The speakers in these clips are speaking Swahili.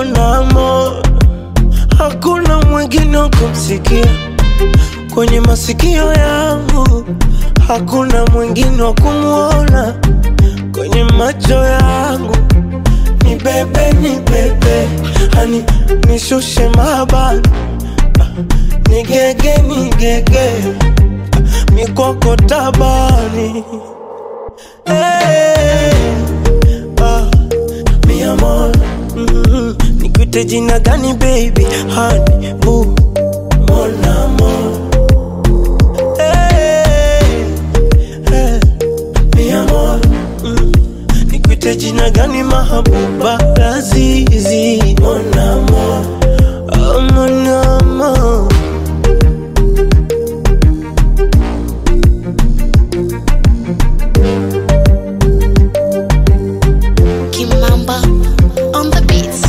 mon amour, hakuna mwingine wa kumsikia kwenye masikio yangu, hakuna mwingine wa kumwona kwenye macho yangu. Ni bebe, ni bebe, hani nishushe mabani, ni gege, ni gege, mikoko tabani hey, ah, mi amor, mm, nikuite jina gani baby, honey, boo, mon amour hey, hey, mi amor, mm, nikuite jina gani mahabuba, lazizi, mon amour, oh, mon amour Kimamba on the beats.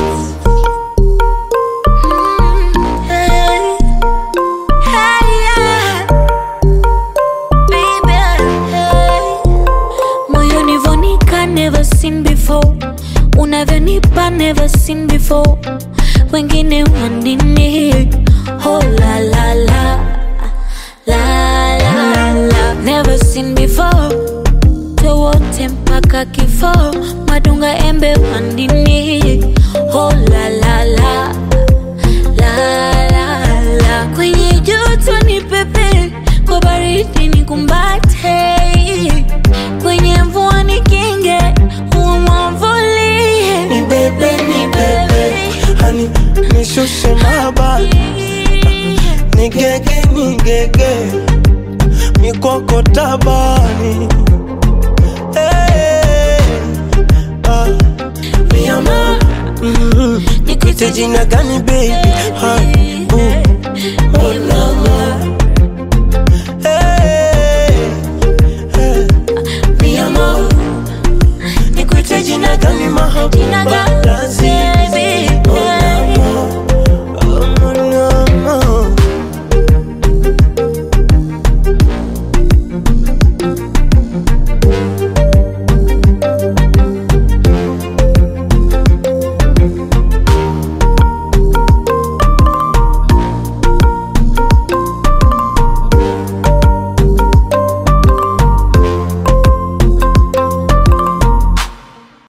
Hey, hey, yeah. Baby, hey. Moyoni vonika never seen before unavyonipa never seen before wengine wanini oh la la la la la la never seen before wote mpaka kifo madunga embe wandini oh la la la la la la kwenye joto ni pepe kwa baridi ni kumbate kwenye mvua ni kinge umwavulie ni bebe, ni bebe, hani nishushe mabani ni gege ni gege mikoko tabani hey, ah, mi amor mm, nikuite jina gani baby Honey, boo, mon amour hey, hey, mi amor nikuite jina gani Jina mahabuba gani?